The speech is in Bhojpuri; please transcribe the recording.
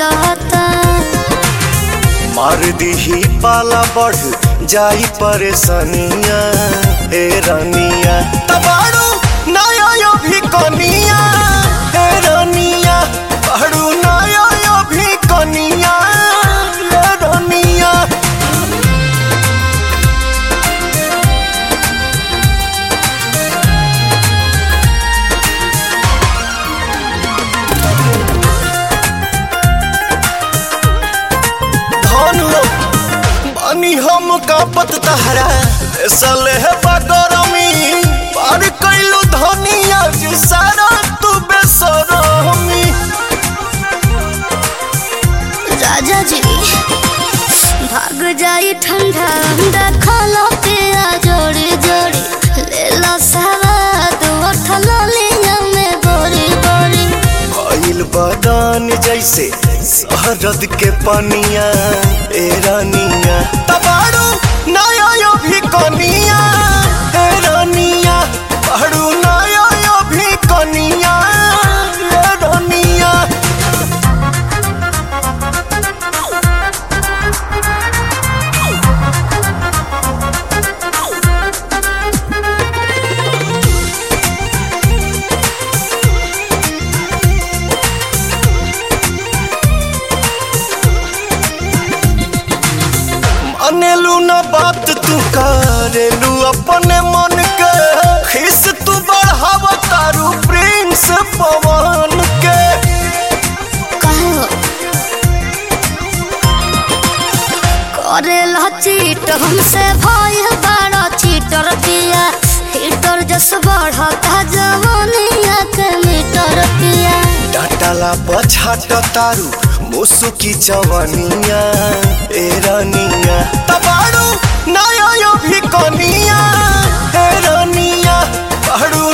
रहता मार दीही पाला बढ़ जाई परेशानिया हे रानिया तबाड़ू नया यो भी कनिया हे रानिया पढ़ू नया यो भी कनिया हे रानिया धनु बानी हम कापत तहरा सले है बगरमी पार कैलू धनिया जी सारा तू बेसरमी राजा जी भाग जाई ठंडा ठंडा खाला पिया जोड़ी जोड़ी ले लो सवाद उठल लिया में बोरी बोरी भइल बदान जैसे शहरद के पनिया ए रानिया तबाड़ू नया यो भी कनिया ए रानिया पढ़ू नया यो भी कनिया ए रानिया मानेलू ना बात तू करेलू अपने मन के खिस तू बढ़ाव तारू प्रिंस पवन के कहो करे ला चीट हमसे भय बड़ा चीटर पिया हीटर जस बढ़ता जवानिया के मीटर पिया डाटाला पछाट तारू मुसुकी जवानिया ए रानिया तबाड़ू नया यो भी कनिया ए रानिया पढ़ू